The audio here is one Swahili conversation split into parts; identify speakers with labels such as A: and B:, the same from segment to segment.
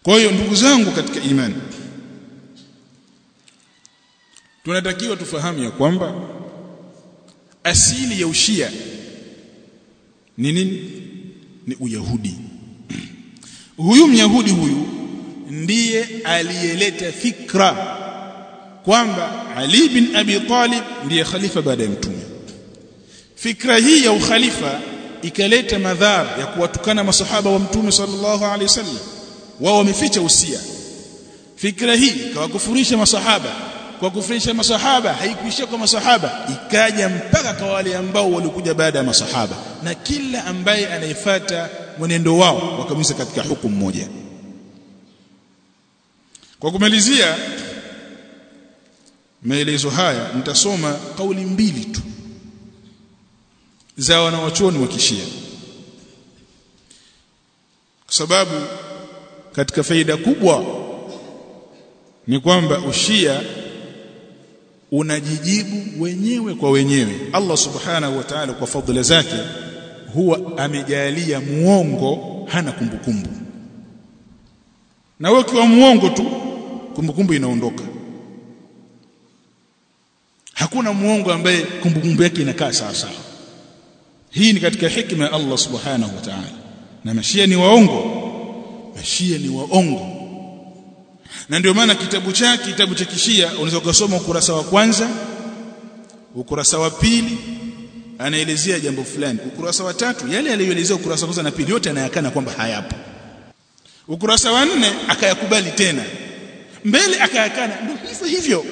A: kwa hiyo ndugu zangu katika imani tunatakiwa tufahamu ya kwamba asili ya ushia ni nini ni uyahudi huyu myahudi huyu ndiye aliyeleta fikra kwamba Ali bin Abi Talib ndiye khalifa baada ya mtume fikra hii ya ukhalifa ikaleta madhara ya kuwatukana masahaba wa mtume sallallahu alaihi wasallam wao wameficha usia fikra hii ikawakufurisha masahaba kwa kufurisha masahaba haikuishia kwa masahaba ikaja mpaka kwa wale ambao walikuja baada ya masahaba na kila ambaye anaifata mwenendo wao wakamisa katika hukumu moja kwa kumalizia maelezo haya nitasoma kauli mbili tu za wanawachuoni wa kishia kwa sababu katika faida kubwa ni kwamba ushia unajijibu wenyewe kwa wenyewe Allah subhanahu wa ta'ala kwa fadhila zake huwa amejalia muongo hana kumbukumbu na wewe ukiwa muongo tu kumbukumbu inaondoka hakuna muongo ambaye kumbukumbu yake inakaa sawa sawa hii ni katika hikma ya Allah subhanahu wa ta'ala na mashia ni waongo mashia ni waongo na ndio maana kitabu chake kitabu cha kishia unaweza kusoma ukurasa wa kwanza ukurasa wa pili anaelezea jambo fulani ukurasa wa tatu yale aliyoelezea ukurasa wa kwanza na pili yote anayakana kwamba hayapo ukurasa wa nne akayakubali tena mbele akayakana ndio hivyo hivyo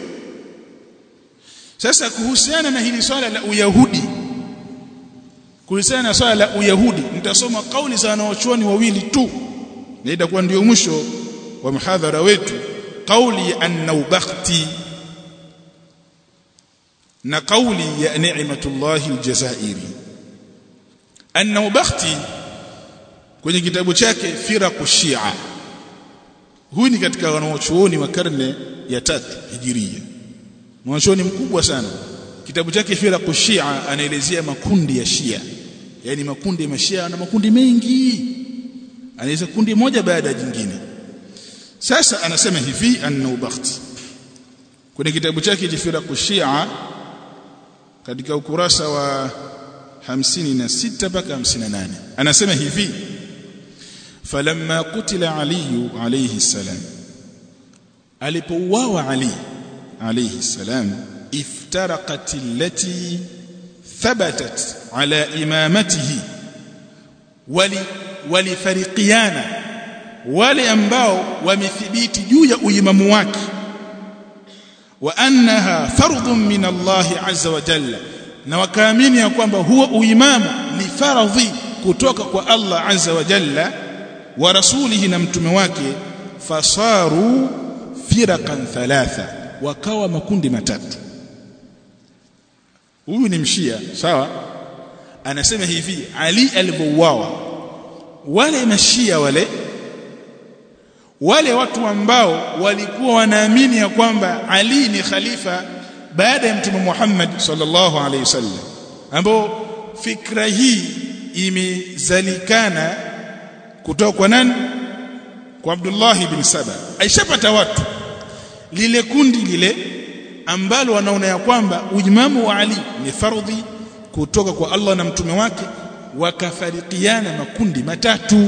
A: sasa kuhusiana na hili swala la uyahudi kuhusiana na swala la uyahudi nitasoma kauli za wanaochuoni wawili tu na itakuwa ndio mwisho wa mhadhara wetu kauli ya an-Naubakhti na kauli ya Ni'matullah al-Jazairi an-Naubakhti kwenye kitabu chake Firaqu Shia huyu ni katika wanaochuoni wa karne ya tatu hijiria mwanachuoni mkubwa sana kitabu chake Firaqu Shia anaelezea makundi ya Shia yani makundi ya mashia na makundi mengi anaeleza kundi moja baada ya jingine sasa anasema hivi an-Naubakhti kwenye kitabu chake Firaqu Shia katika ukurasa wa 56 mpaka 58 anasema hivi falamma qutila Ali alayhi salam alipouawa Ali alayhi salam iftaraqat allati thabatat ala imamatihi wali walifariqiana wale ambao wamethibiti juu ya uimamu wake wa annaha fardhun min Allah azza wa jalla na wakaamini ya kwamba huo uimamu ni faradhi kutoka kwa Allah azza wa jalla wa rasulihi na mtume wake fasaru firaqan thalatha wakawa makundi matatu huyu ni mshia sawa anasema hivi Ali alipouawa wale mashia wale wale watu ambao walikuwa wanaamini ya kwamba Ali ni khalifa baada ya mtume Muhammad sallallahu alaihi wasallam ambao fikra hii imezalikana kutoka kwa nani kwa Abdullah ibn Saba aishapata watu lile kundi lile ambalo wanaona ya kwamba uimamu wa Ali ni fardhi kutoka kwa Allah na mtume wake wakafarikiana makundi matatu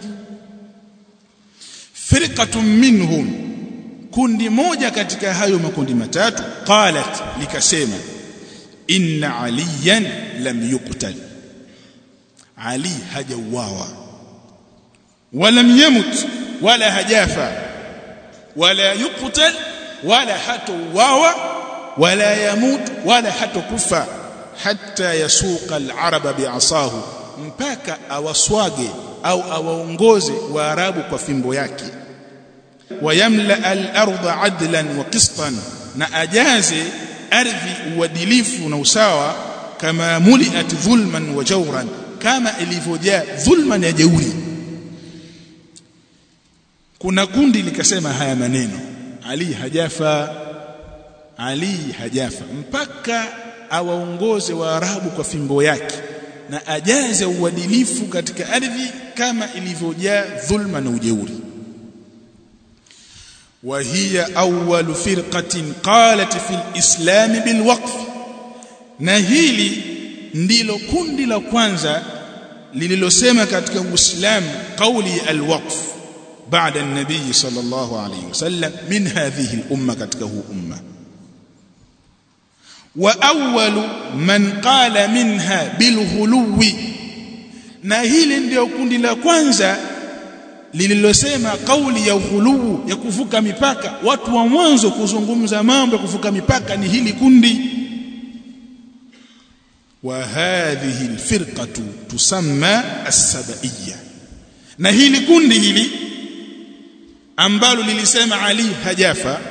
A: firqatun minhum kundi moja katika hayo makundi matatu qalat likasema inna aliyan lam yuqtal ali hajauawa walam yamut wala hajafa wala yuqtal wala hatauawa wala yamut wala hatokufa hatta yasuqa al-araba bi'asahu mpaka awaswage au awaongoze waarabu kwa fimbo yake wayamla al-ardha adlan wa qistan na ajaze ardhi uadilifu na usawa kama muliat dhulman wa jawran kama ilivyojaa dhulman ya jeuri kuna kundi likasema haya maneno ali hajafa ali hajafa mpaka awaongoze waarabu kwa fimbo yake na ajaze uadilifu katika ardhi kama ilivyojaa dhulma na ujeuri وهي أول فرقة قالت في الإسلام بالوقف na hili ndilo kundi la kwanza lililosema katika Uislamu kauli alwaqf baada an-nabii sallallahu alayhi wasallam min hadhihi al-umma katika huu umma wa awwalu man qala minha bilghuluwi na hili ndio kundi la kwanza lililosema kauli ya ughuluu ya kuvuka mipaka watu wa mwanzo kuzungumza mambo ya kuvuka mipaka ni hili kundi wa hadhihi alfirqatu tusamma as-sabaiyya na hili kundi hili ambalo lilisema Ali hajafa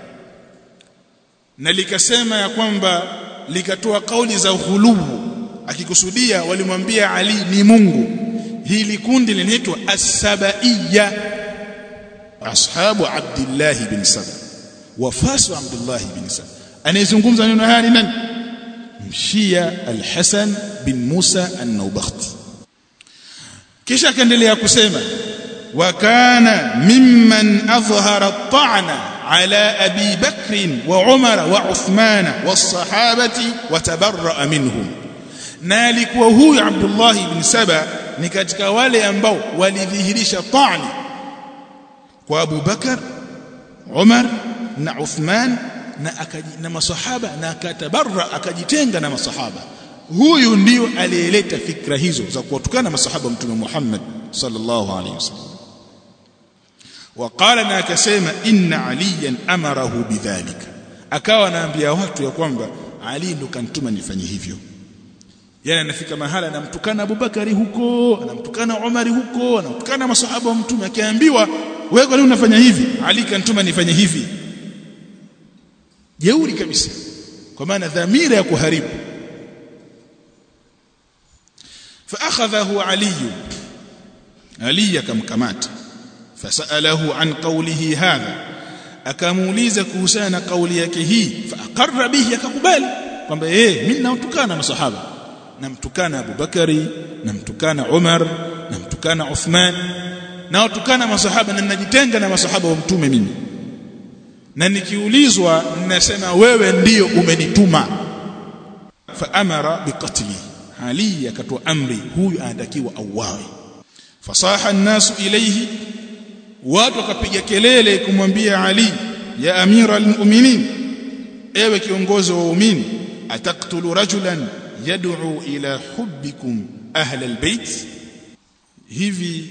A: na likasema ya kwamba likatoa kauli za ughuluu akikusudia walimwambia Ali ni Mungu hili kundi linaitwa as-sabaiyya ashabu Abdullah bin Saba wafasu Abdullah bin Saba anayezungumza neno haya ni nani mshia al-Hasan bin Musa an-Naubakhti kisha akaendelea kusema wa kana mimman adhhara at-ta'na ala Abi Bakr wa Umar wa Uthman was-sahabati wa tabarra'a minhum na alikuwa huyu Abdullah ibn Saba ni katika wale ambao walidhihirisha ta'ni kwa Abu Bakar Umar na Uthman na akaji, na masahaba na akatabarra akajitenga na masahaba huyu ndio aliyeleta fikra hizo za kuwatukana masahaba mtume Muhammad sallallahu alaihi wasallam وقال na akasema inna aliyan amarahu bidhalika akawa anaambia watu ya kwamba Ali ndo kantuma nifanye hivyo yani anafika mahala anamtukana Abubakari huko anamtukana Umari huko anamtukana masahaba wa mtume akiambiwa wewe kwa nini unafanya hivi Ali kantuma nifanye hivi jeuri kabisa kwa maana dhamira ya kuharibu فاخذه علي علي kamkamata fasalahu an qawlihi hadha akamuuliza kuhusiana na kauli yake hii faaqarra bihi akakubali kwamba eh mimi namtukana masahaba namtukana Abu Bakari namtukana Umar namtukana Uthman nawatukana masahaba na ninajitenga na masahaba wa mtume mimi na nikiulizwa ninasema wewe ndiyo umenituma fa amara biqatli ali akatoa amri huyu anatakiwa auawe fasaha an-nasu ilayhi watu wakapiga kelele kumwambia ali ya amira al-mu'minin ewe kiongozi wa waumini ataktulu rajulan yad'u ila hubbikum ahla al-bait hivi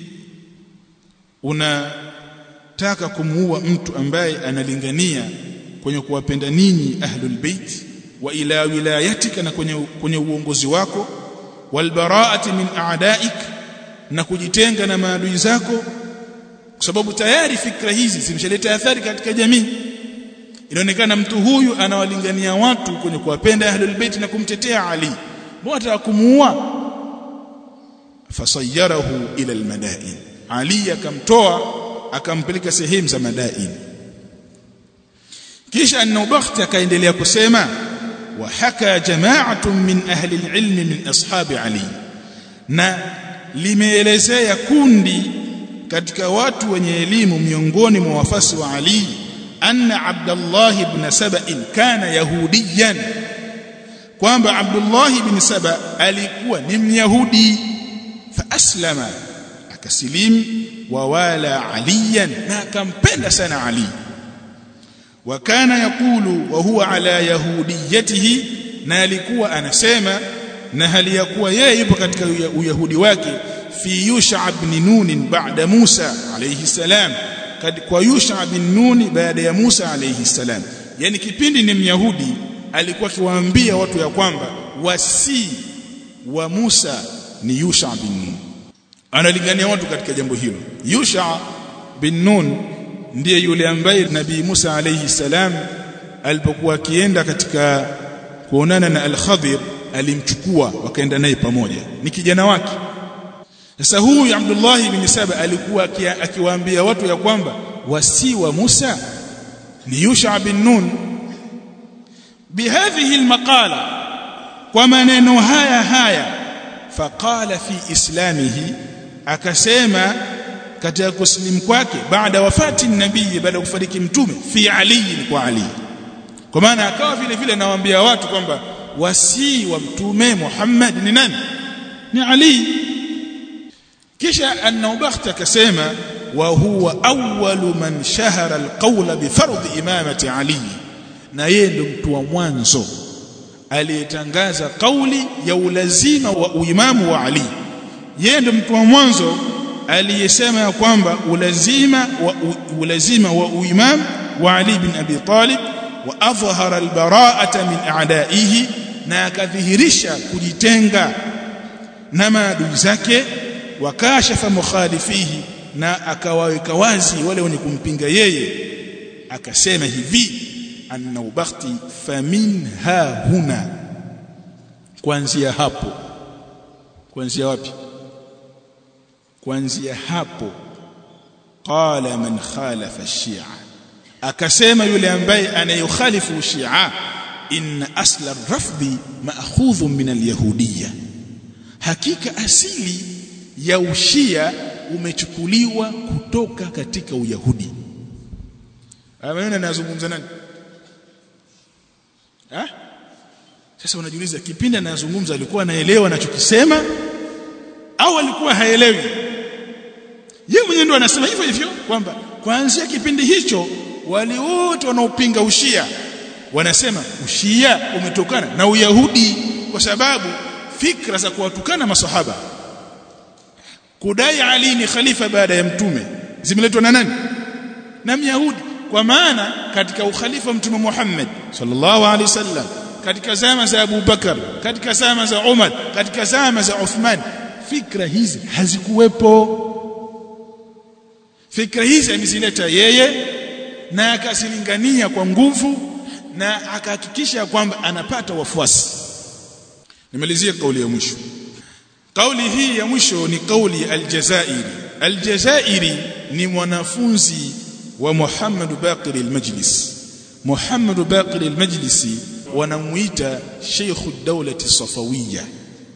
A: unataka kumuua mtu ambaye analingania kwenye kuwapenda ninyi ahlul bait wa ila wilayatika na kwenye kwenye uongozi wako walbaraati min a'daik na kujitenga na maadui zako kwa sababu tayari fikra hizi zimeshaleta athari katika jamii inaonekana mtu huyu anawalingania watu kwenye kuwapenda ahlul bait na kumtetea Ali mbona kumuua fasayyarahu ila almadain Ali akamtoa akampeleka sehemu za madain kisha an-Nawabakhti akaendelea kusema wa haka jama'atun min ahli al-ilm min ashabi Ali na limeelezea kundi katika watu wenye elimu miongoni mwa wafasi wa Ali anna Abdullah ibn Saba kana yahudiyan kwamba Abdullah ibn Saba alikuwa ni myahudi fa aslama akasilimu wa wala aliyan na akampenda sana Ali wa kana yakulu wa huwa ala yahudiyatihi na alikuwa anasema na hali ya kuwa yeye yupo katika uyahudi wake fi Yusha ibn Nun baada Musa alayhi salam kwa Yusha ibn Nun baada ya Musa alayhi salam yani kipindi ni myahudi alikuwa akiwaambia watu ya kwamba wasi wa Musa ni Yusha bin Nun analingania watu katika jambo hilo Yusha bin Nun ndiye yule ambaye Nabii Musa alayhi salam alipokuwa akienda katika kuonana na Al-Khadir alimchukua wakaenda naye pamoja ni kijana wake sasa huyu Abdullah ibn Saba alikuwa akiwaambia watu ya kwamba wasi wa Musa ni Yusha bin Nun bihadhihi almaqala kwa maneno haya haya faqala fi islamihi akasema katika kusilimu kwake baada wafati nabii baada ya kufariki mtume fi ali kwa ali kwa maana akawa vile vile anawaambia watu kwamba wasii wa mtume Muhammad ni nani ni Ali kisha an-Nawabakhti akasema wa huwa awwalu man shahara al-qawla bi fardhi imamati Ali na yeye ndo mtu wa mwanzo aliyetangaza kauli ya ulazima wa uimamu wa Ali yeye ndo mtu wa mwanzo aliyesema ya kwamba ulazima wa ulazima wa uimam wa Ali bin Abi Talib wa adhhara al-bara'ata min a'da'ihi na akadhihirisha kujitenga na maadui zake wakashafa mukhalifihi na akawaweka wazi wale wenye kumpinga yeye akasema hivi an-Nawabakhti faminha huna kuanzia hapo kuanzia wapi kuanzia hapo qala man khalafa ash-shi'a akasema yule ambaye anayokhalifu shi'a inna asla ar-rafdi ma'khudhun min al-yahudiyya hakika asili ya ushia umechukuliwa kutoka katika uyahudi maneno anazungumza nani ha? sasa unajiuliza kipindi anazungumza alikuwa anaelewa anachokisema au alikuwa haelewi yeye mwenyewe ndo anasema hivyo hivyo kwamba kuanzia kipindi hicho wale wote wanaopinga ushia wanasema ushia umetokana na uyahudi kwa sababu fikra za kuwatukana masahaba kudai Ali ni khalifa baada ya mtume zimeletwa na nani na myahudi kwa maana katika ukhalifa mtume Muhammad sallallahu alaihi wasallam katika zama za Abu Bakar katika zama za Umar katika zama za Uthman fikra hizi hazikuwepo fikra hizi amezileta yeye na akazilingania kwa nguvu na akahakikisha kwamba anapata wafuasi nimalizie kauli ya mwisho kauli hii ya mwisho ni kauli aljazairi aljazairi ni mwanafunzi wa Muhammad Baqir al-Majlis Muhammad Baqir al-Majlisi wanamuita Sheikh ad-Dawlati Safawiyya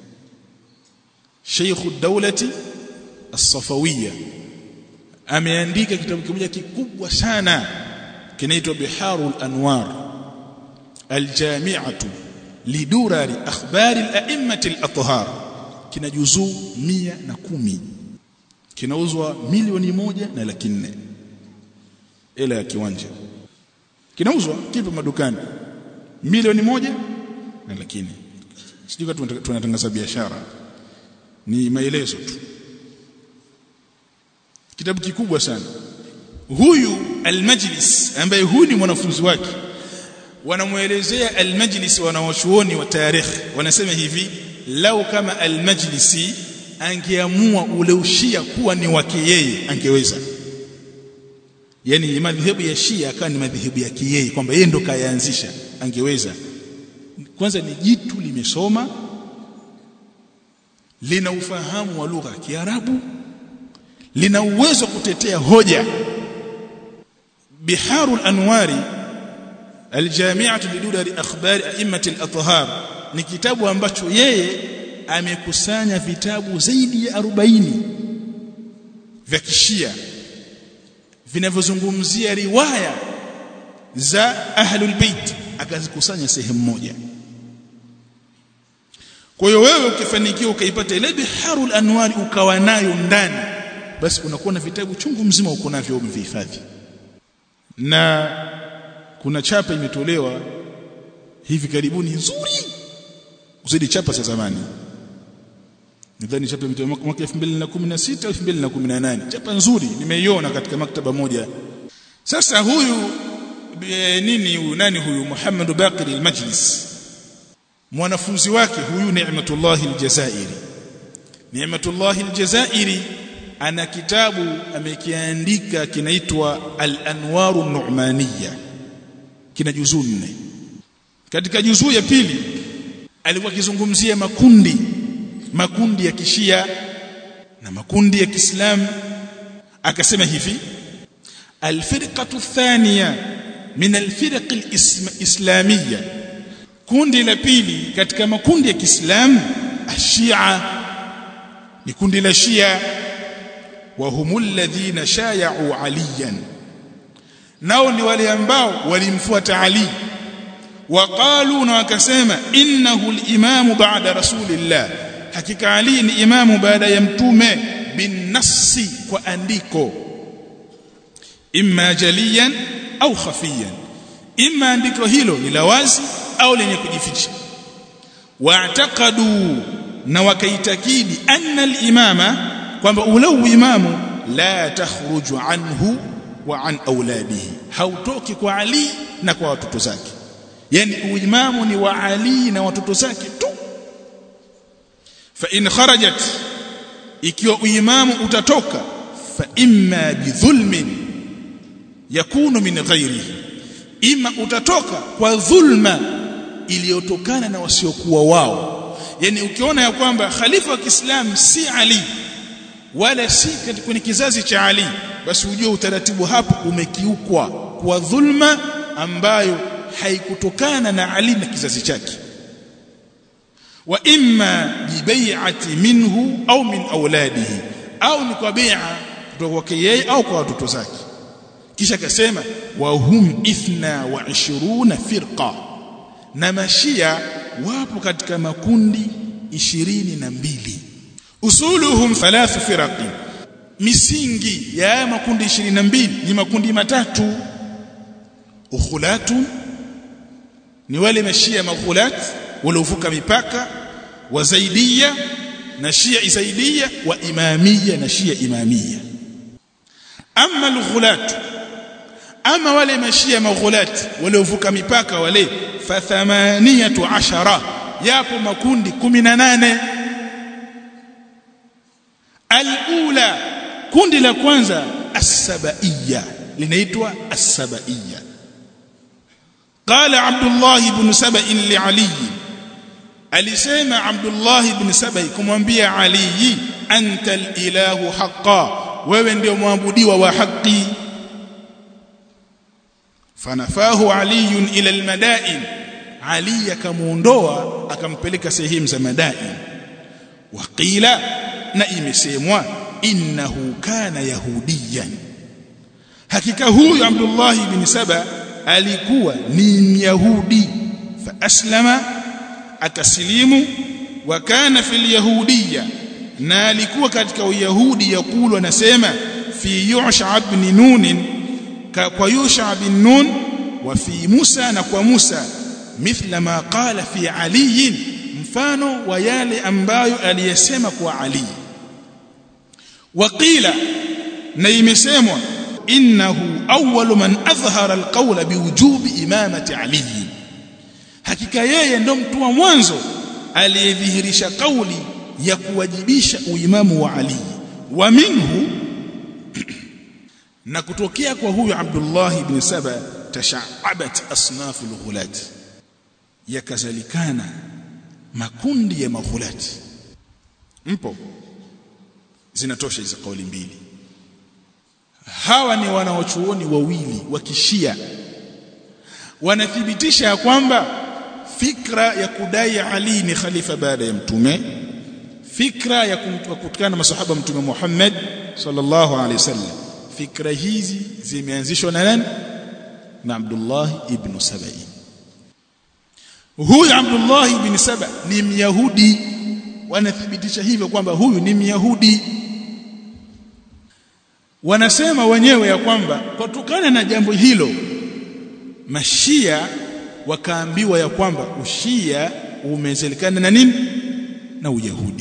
A: Sheikh ad-Dawlati As-Safawiyya ameandika kitabu kimoja kikubwa sana kinaitwa Biharul Anwar Al-Jami'atu lidurari akhbari al-a'immati al-athhar kina juzuu mia na kumi kinauzwa milioni moja na laki nne ila ya kiwanja kinauzwa kipo madukani milioni moja na laki nne sijui tunatangaza biashara ni maelezo tu kitabu kikubwa sana huyu almajlis ambaye huyu ni mwanafunzi wake wanamuelezea almajlis wanawachuoni wa tarikh wanasema hivi lau kama almajlisi angeamua ule ushia kuwa ni wake yeye angeweza yani madhehebu ya shia akawa ni madhehebu yake yeye kwamba yeye ndo kayaanzisha angeweza kwanza ni jitu limesoma lina ufahamu wa lugha ya Kiarabu lina uwezo kutetea hoja biharul anwari aljami'atu lidudari akhbari a'immati al-athhar ni kitabu ambacho yeye amekusanya vitabu zaidi ya 40 vya kishia vinavyozungumzia riwaya za ahlul bait akazikusanya sehemu moja kwa hiyo wewe ukifanikiwa ukaipata ile biharul anwari ukawa nayo ndani basi unakuwa na vitabu chungu mzima uko navyo umevihifadhi na kuna chapa imetolewa hivi karibuni nzuri kuzidi chapa za zamani nadhani chapa imetolewa mwaka 2016 au 2018 chapa nzuri nimeiona katika maktaba moja sasa huyu e, nini huyu nani huyu Muhammad Baqir al-Majlis mwanafunzi wake huyu Ni'matullah al-Jazairi Ni'matullah al-Jazairi ana kitabu amekiandika kinaitwa Al-Anwaru Nu'maniyya kina juzuu nne katika juzuu ya pili alikuwa akizungumzia makundi makundi ya kishia na makundi ya Kiislamu akasema hivi alfirqatu thaniya min alfirq alislamiyya kundi la pili katika makundi ya Kiislamu ashia ni kundi la Shia wa humul ladhina shaya'u aliyan nao ni wale ambao walimfuata Ali waqalu na wakasema innahu al-imamu ba'da rasulillah hakika Ali ni imamu baada ya mtume bin nassi kwa andiko imma jaliyan au khafiyan imma andiko hilo ni la wazi au lenye kujificha wa'taqadu na wakaitakidi anna al-imama kwamba ule imamu la takhruju anhu wa an auladihi hautoki kwa Ali na kwa watoto zake yani uimamu ni wa Ali na watoto zake tu fa in kharajat ikiwa uimamu utatoka fa imma bidhulmin yakunu min ghairihi ima utatoka kwa dhulma iliyotokana na wasiokuwa wao yani ukiona ya kwamba khalifa wa Kiislamu si Ali wala si kwenye kizazi cha Ali basi ujue utaratibu hapo umekiukwa kwa dhulma ambayo haikutokana na Ali na kizazi chake wa imma bibai'ati minhu au min auladihi au ni kwa bai'a kutoka kwake yeye au kwa watoto zake kisha akasema wa hum ithna wa ishiruna firqa na mashia wapo katika makundi ishirini na mbili usuluhum thalathu firaqi misingi ya makundi 22 ni makundi matatu ukhulatun ni wale mashia makhulat waliovuka mipaka wa zaidia na shia zaidia wa imamia na shia imamia amma alghulat ama wale mashia maghulat waliovuka mipaka wale fa thamaniyatu ashara yapo makundi 18 alula kundi la kwanza as-sabaiya linaitwa as-sabaiya qala abdullah ibn saba'in li ali alisema abdullah ibn sabai kumwambia ali anta al-ilahu haqqan wewe ndio muabudiwa wa haki fanafahu ali ila al-madain ali akamuondoa akampeleka sehemu za madain waqila na imesemwa innahu kana yahudiyan hakika huyu Abdullah ibn Saba alikuwa ni myahudi fa aslama akasilimu wa kana fil yahudiyya na alikuwa katika uyahudi yakulu anasema fi yusha ibn nun kwa yusha ibn nun wa fi Musa na kwa Musa mithla ma qala fi Ali mfano wa yale ambayo aliyesema kwa Ali وقيل na imesemwa innahu awwalu man adhhara alqawla biwujubi imamati ali hakika yeye ndo mtu wa mwanzo aliyedhihirisha kauli ya kuwajibisha uimamu wa ali wa minhu na kutokea kwa huyu Abdullah ibn Saba tashaabat asnaf alghulat yakazalikana makundi ya maghulati mpo zinatosha hizo kauli mbili hawa ni wanaochuoni wawili wa kishia wanathibitisha ya kwamba fikra ya kudai Ali ni khalifa baada ya mtume fikra ya kutukana masahaba mtume Muhammad sallallahu alaihi wasallam fikra hizi zimeanzishwa na nani na Abdullah ibn Sabai huyu Abdullah ibn Saba ni myahudi wanathibitisha hivyo kwamba huyu ni myahudi wanasema wenyewe ya kwamba kutokana na jambo hilo mashia wakaambiwa ya kwamba ushia umezelikana na nini na uyahudi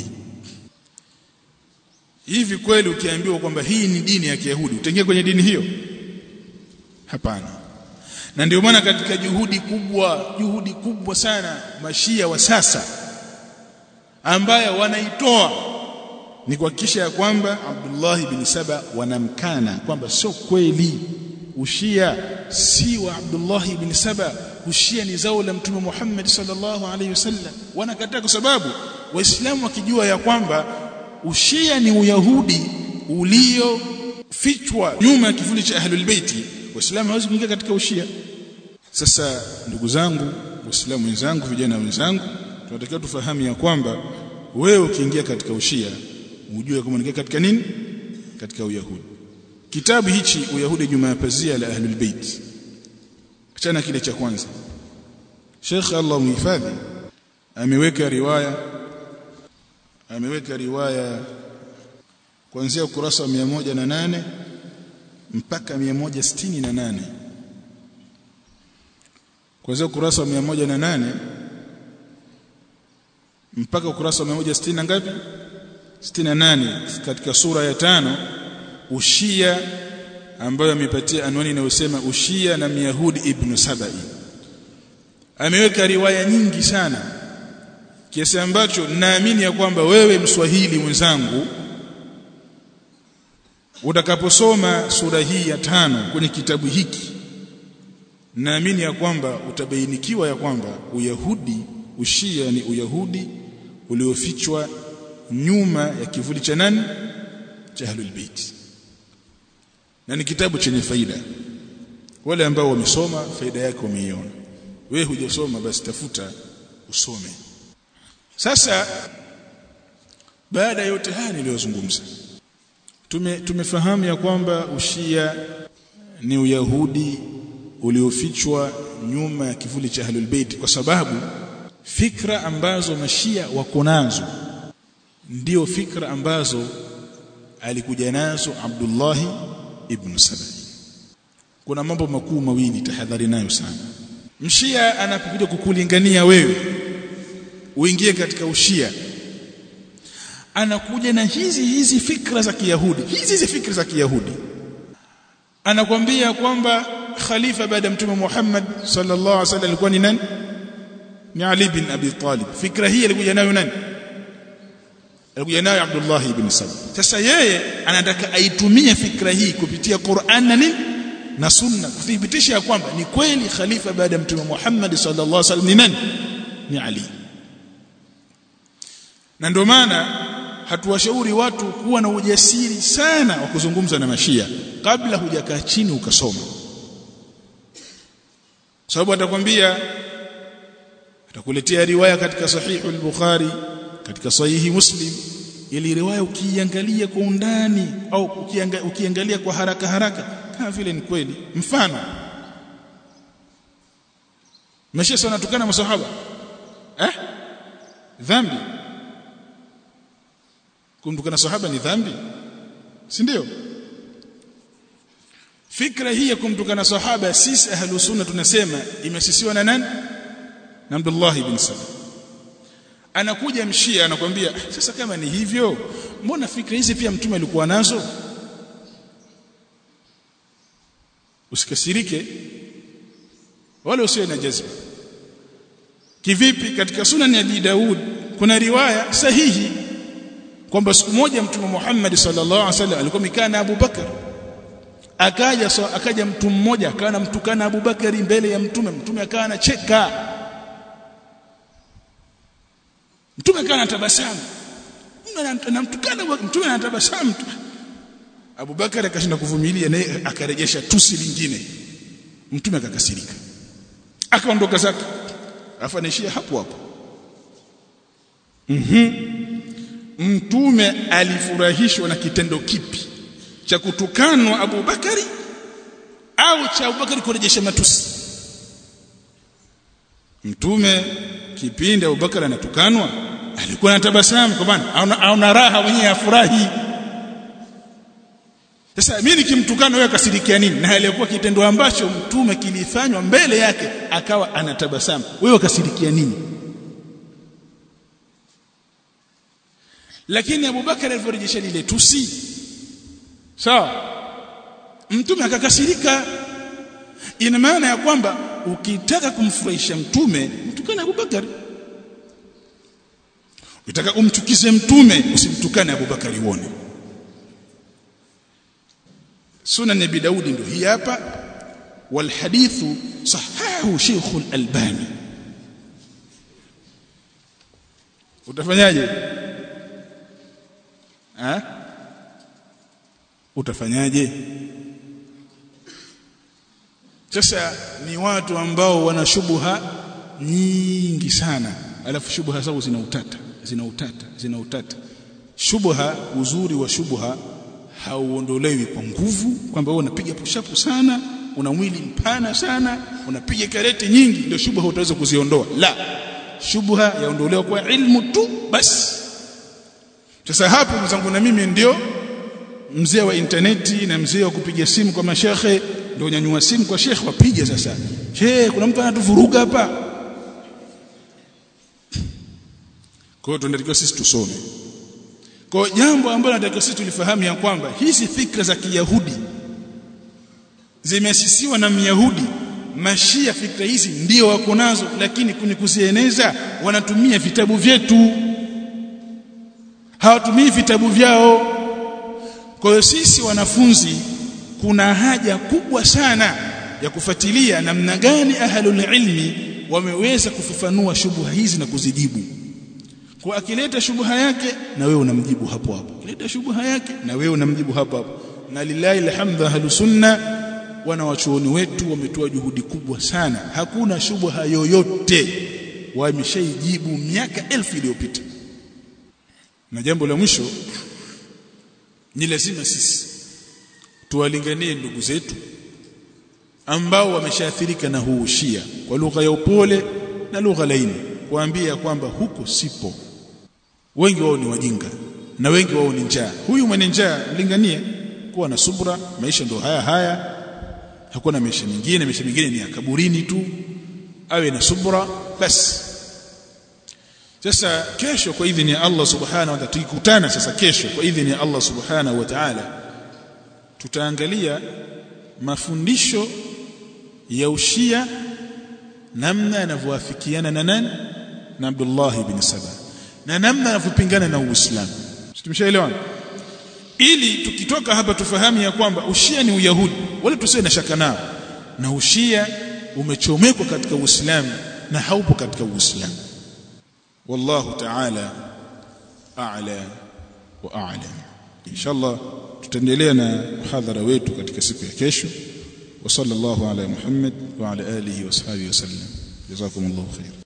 A: hivi kweli ukiambiwa kwamba hii ni dini ya kiyahudi utaingia kwenye dini hiyo hapana na ndio maana katika juhudi kubwa juhudi kubwa sana mashia wa sasa ambayo wanaitoa ni kuhakikisha ya kwamba Abdullah ibn Saba wanamkana kwamba sio kweli ushia si wa Abdullah ibn Saba ushia ni zao la mtume Muhammad sallallahu alaihi wasallam wanakataa kwa sababu waislamu wakijua ya kwamba ushia ni uyahudi uliofichwa nyuma ya kivuli cha ahlul baiti waislamu hawezi kuingia katika ushia sasa ndugu zangu waislamu wenzangu vijana wenzangu tunatakiwa tufahamu ya kwamba wewe ukiingia katika ushia ujue kama unaingia katika nini katika uyahudi kitabu hichi uyahudi nyuma ya pazia la ahlul bait achana kile cha kwanza Sheikh Allah muhifadhi ameweka riwaya ameweka riwaya kuanzia ukurasa wa 108 mpaka 168 kuanzia ukurasa wa 108 mpaka ukurasa wa 160 na ngapi 68 katika sura ya tano ushia ambayo amepatia anwani inayosema ushia na myahudi ibn sabai ameweka riwaya nyingi sana kiasi ambacho naamini ya kwamba wewe mswahili mwenzangu utakaposoma sura hii ya tano kwenye kitabu hiki naamini ya kwamba utabainikiwa ya kwamba uyahudi ushia ni uyahudi uliofichwa nyuma ya kivuli cha nani cha ahlul bait na ni kitabu chenye faida wale ambao wamesoma faida yake wameiona wewe hujasoma basi tafuta usome sasa baada ya yote haya niliyozungumza tume tumefahamu ya kwamba ushia ni uyahudi uliofichwa nyuma ya kivuli cha ahlul bait kwa sababu fikra ambazo mashia wako nazo ndio fikra ambazo alikuja nazo Abdullah ibn Sabai kuna mambo makuu mawili tahadhari nayo sana mshia anapokuja kukulingania wewe uingie katika ushia anakuja na hizi hizi fikra za kiyahudi hizi hizi fikra za kiyahudi anakwambia kwamba khalifa baada ya mtume Muhammad sallallahu alaihi wasallam alikuwa ni nani ni Ali bin Abi Talib fikra hii alikuja nayo nani alikuja nayo Abdullah ibn Salam sasa yeye anataka aitumie fikra hii kupitia Qur'an na nini na sunna kuthibitisha ya kwamba ni kweli khalifa baada ya mtume Muhammad sallallahu alaihi wasallam ni nani ni Ali na ndio maana hatuwashauri watu kuwa na ujasiri sana wa kuzungumza na mashia kabla hujakaa chini ukasoma sababu atakwambia atakuletea riwaya katika sahihu al-Bukhari katika sahihi Muslim ili riwaya ukiangalia kwa undani au ukianga, ukiangalia kwa haraka haraka kama vile ni kweli mfano mashia sana tukana masahaba eh dhambi kumtukana sahaba ni dhambi si ndio fikra hii ya kumtukana sahaba sisi ahlus sunna tunasema imesisiwa na nani na Abdullah ibn Salam anakuja mshia anakwambia sasa kama ni hivyo mbona fikra hizi pia mtume alikuwa nazo usikasirike wala usiwe na jazba kivipi katika sunan ya Abi Daud kuna riwaya sahihi kwamba siku moja mtume Muhammad sallallahu alaihi wasallam alikuwa mikaa na Abu Bakar akaja so, akaja mtu mmoja akawa anamtukana Abu Bakari mbele ya mtume mtume akawa anacheka mtume akawa anatabasamu anamtukana mtume anatabasamu Abu Bakar akashinda kuvumilia naye akarejesha tusi lingine mtume akakasirika akaondoka zake afa anaishia hapo hapo mhm mtume alifurahishwa na kitendo kipi cha kutukanwa Abu Bakari au cha Abu Bakari kurejesha matusi mtume kipindi Abu Bakari anatukanwa alikuwa anatabasamu kwa maana auna raha mwenyewe afurahi sasa mimi nikimtukana wewe kasirikia nini na aliyekuwa kitendo ambacho mtume kilifanywa mbele yake akawa anatabasamu wewe kasirikia nini lakini Abu Bakar aliporejesha lile tusi sawa mtume akakasirika ina maana ya kwamba ukitaka kumfurahisha mtume mtukane Abu Bakar ukitaka umchukize mtume usimtukane Abu Bakar uone sunan nabi daudi ndio hii hapa wal hadithu sahahu Sheikh al-Albani utafanyaje ha utafanyaje sasa ni watu ambao wana shubuha nyingi sana alafu shubuha zao zina utata zina utata zina utata shubha uzuri wa shubha hauondolewi kwa nguvu kwamba wewe unapiga pushapu sana una mwili mpana sana unapiga karete nyingi ndio shubha utaweza kuziondoa la shubha yaondolewa kwa ilmu tu basi sasa hapo mzangu na mimi ndio mzee wa interneti na mzee wa kupiga simu kwa mashekhe ndio nyanyua simu kwa shekhe wapiga sasa she kuna mtu anatuvuruga hapa kwa hiyo tunatakiwa sisi tusome kwa jambo ambalo nataka sisi tulifahamu ya kwamba hizi fikra za Kiyahudi zimeasisiwa na Myahudi mashia fikra hizi ndio wako nazo lakini kwenye kuzieneza wanatumia vitabu vyetu hawatumii vitabu vyao kwa hiyo sisi wanafunzi kuna haja kubwa sana ya kufuatilia namna gani ahlul ilmi wameweza kufafanua shubuha hizi na kuzijibu kwa akileta shubha yake na wewe unamjibu hapo hapo akileta shubha yake na wewe unamjibu hapo hapo na lillahi alhamdu ahlus sunna wana wachuoni wetu wametoa juhudi kubwa sana hakuna shubha yoyote wameshaijibu miaka elfu iliyopita na jambo la mwisho ni lazima sisi tuwalinganie ndugu zetu ambao wameshaathirika na huu shia kwa lugha ya upole na lugha laini kuambia kwamba huko sipo wengi wao ni wajinga na wengi wao ni njaa huyu mwenye njaa mlinganie kuwa na subra maisha ndo haya haya hakuna maisha mengine maisha mengine ni ya kaburini tu awe na subra basi sasa kesho kwa idhini ya Allah subhanahu wa ta'ala tukikutana sasa kesho kwa idhini ya Allah subhanahu wa ta'ala tutaangalia mafundisho ya ushia namna yanavyoafikiana na nani na Abdullah ibn Saba na namna yanavyopingana na Uislamu tumeshaelewana ili tukitoka hapa tufahamu ya kwamba ushia ni uyahudi wala tusiwe na shaka nao na ushia umechomekwa katika Uislamu na haupo katika Uislamu wallahu ta'ala a'la wa a'lam inshallah tutaendelea na muhadhara wetu katika siku ya kesho wa sallallahu ala muhammad wa ala alihi wa sahbihi wasallam jazakumullahu khair